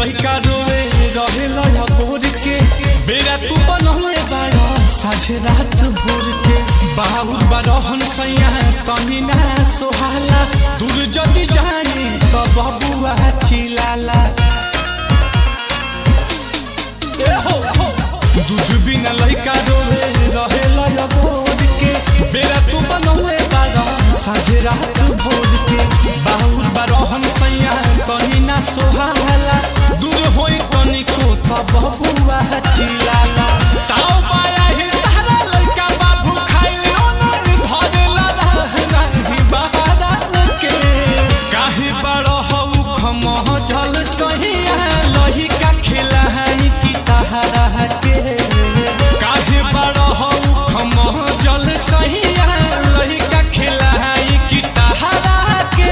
लइका रोवे रहे लया गोर के बेरा तू बनले बाड़ा साझे रात भोर के बाहुर बारहन सैया तनी ना सोहाला दूर जदी जाए तो बबुआ चिलाला ए हो हो दूध बिना लइका रोवे रहे लया गोर के बेरा तू बनले बाड़ा साझे रात भोर के बाहुर बारहन सैया तनी ना सोहाला दूर होई तनी को त बबुआ चिलाला ताऊ बाया ही तारा लइका बाबू खाइले ओनर धरेला रही बहारा के काहे बड़ हऊ खमह जल सहिया लहिका खिलाई की तहरा के काहे बड़ हऊ खमह जल सहिया लहिका खिलाई की तहरा के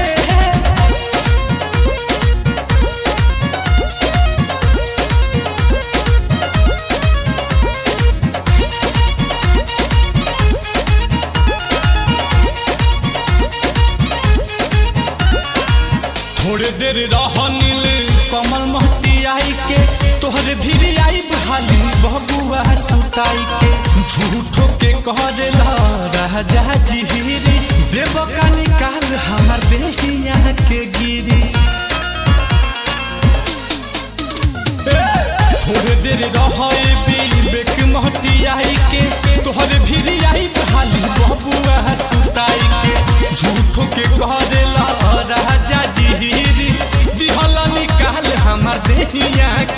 थोड़े देर रह नील कमल महती आई के तोहरे भीड़ आई बहाली बबुआ सुताई के झूठो के करेला राजा जिहिरी देव का निकाल हमार देहिया के गिरी थोड़े देर रहे बेक महती आई के तोहरे भीड़ आई बहाली बबुआ सुताई के झूठो के करेला राजा जिहिरी दिहला निकाल हमार देहिया